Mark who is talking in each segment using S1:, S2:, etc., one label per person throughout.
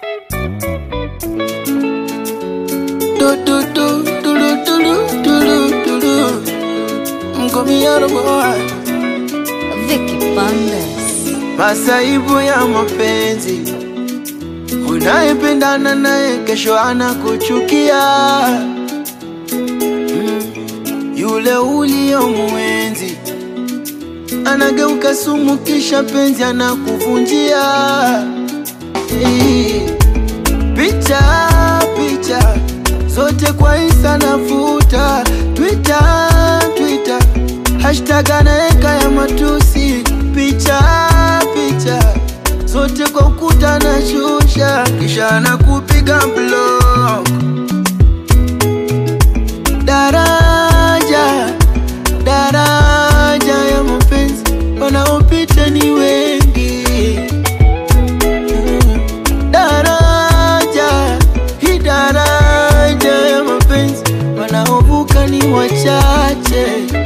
S1: Do do do do do do do do do do. Mkomiano boy.
S2: Vicky Bandes.
S1: Masaibu ya mapenzi, unayependana naye kesho anakuchukia. Mm, Yule uliyomwenzi anageuka sumu, kisha penzi anakuvunjia. Eh, Picha picha zote kwa Insta nafuta, Twitter Twitter hashtag anaeka ya matusi, picha picha zote kwa ukuta na shusha, kisha anakupiga block. Daraja daraja ya mapenzi wanaopita ni wengi Mm. daraja hii daraja ya mapenzi wanaovuka ni wachache.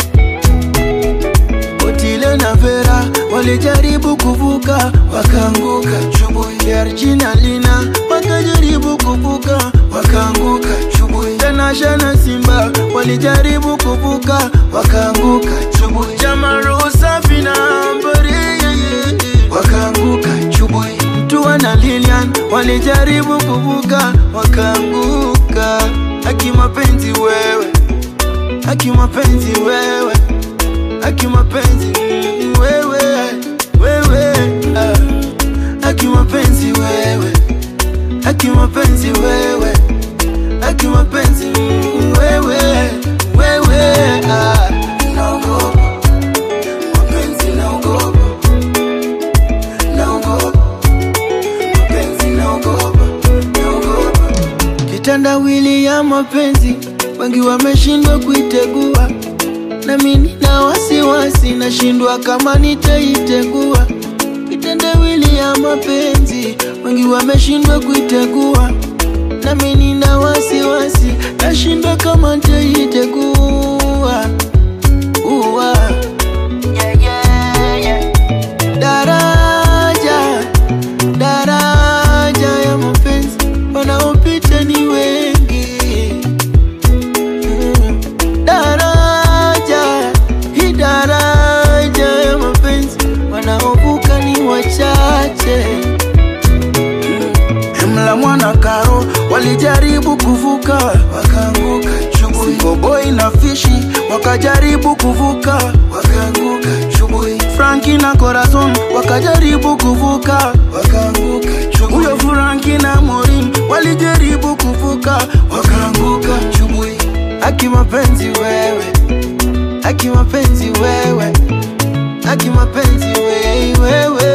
S1: Otile na Vera walijaribu kuvuka wakaanguka, chubui. Georgina Lina wakajaribu kuvuka wakaanguka, chubui. Tanasha na Simba walijaribu kuvuka wakaanguka, chubui. Jamaru Safi na Ambari wakaanguka, chubui. Mtua na Lilian walijaribu kuvuka wakaanguka. Haki mapenzi wewe, haki mapenzi wewe Aki mapenzi mm, wewe wewe ah. Aki mapenzi wewe Aki mapenzi wewe Aki mapenzi mm, wewe wewe ah. Naogopa mapenzi naogopa Naogopa mapenzi naogopa Naogopa Kitandawili ya mapenzi wengi wameshindwa kuitegua na mimi na wasiwasi, nashindwa kama nitaitegua. Kitendawili ya mapenzi wengi wameshindwa kuitegua, na mimi na wasiwasi, nashindwa kama nitaitegua. Uwa. Yeah, yeah, yeah. Daraja daraja ya mapenzi wanaopita ni wengi Mm. daraja hii daraja ya mapenzi wanaovuka ni wachache Mm. mla mwana karo walijaribu kuvuka wakaanguka chubui Boy na fishi wakajaribu kuvuka wakaanguka chubui Franki na Corazon wakajaribu kuvuka wakaanguka chubui Huyo Franki na Morin walijaribu kuvuka wakaanguka chubui Aki mapenzi wewe Aki mapenzi wewe Aki mapenzi wewe wewe